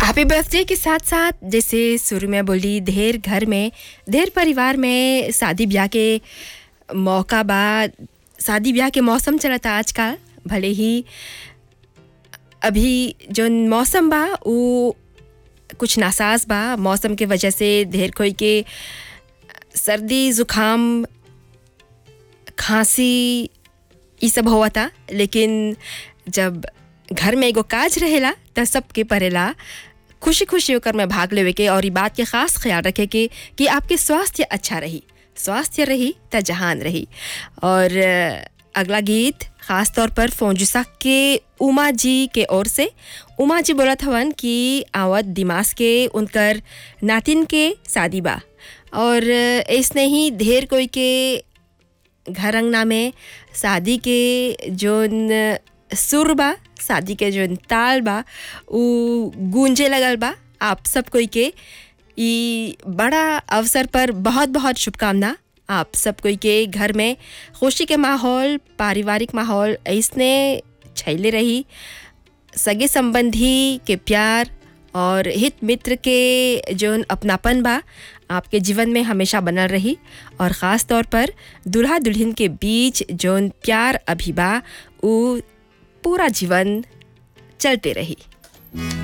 happy birthday के साथ साथ जैसे शुरू में बोली ढेर घर में ढेर परिवार में शादी ब्याह के मौका बा शादी ब्याह के मौसम चलता आजकल भले ही अभी जो मौसम बा वो कुछ नासाज बा मौसम के वजह से ढेर कोई के सर्दी जुखाम खांसी ये सब हुआ था लेकिन जब घर में एगो काज रहेला त सबके परेला खुशी खुशी होकर में भाग लेवे के और ये बात के खास ख्याल रखे के कि आपके स्वास्थ्य अच्छा रही स्वास्थ्य रही त जहान रही और अ, अगला गीत खास तौर पर फोंजुसा के उमा जी के ओर से उमा जी बोलत हवन कि आवत दिमाग के उनकर नातिन के शादी बा और अ, ऐसने ही ढेर कोई के घर अंगना में शादी के जोन सुर बा शादी के जोन ताल बा उ गूंजे लगल बा आप सब कोई के ई बड़ा अवसर पर बहुत बहुत शुभकामना आप सब कोई के घर में खुशी के माहौल पारिवारिक माहौल ऐसने छैले रही सगे संबंधी के प्यार और हित मित्र के जोन अपनापन बा आपके जीवन में हमेशा बनल रही और ख़ास तौर पर दुल्हा दुल्हन के बीच जोन प्यार अभी बा उ पूरा जीवन चलते रही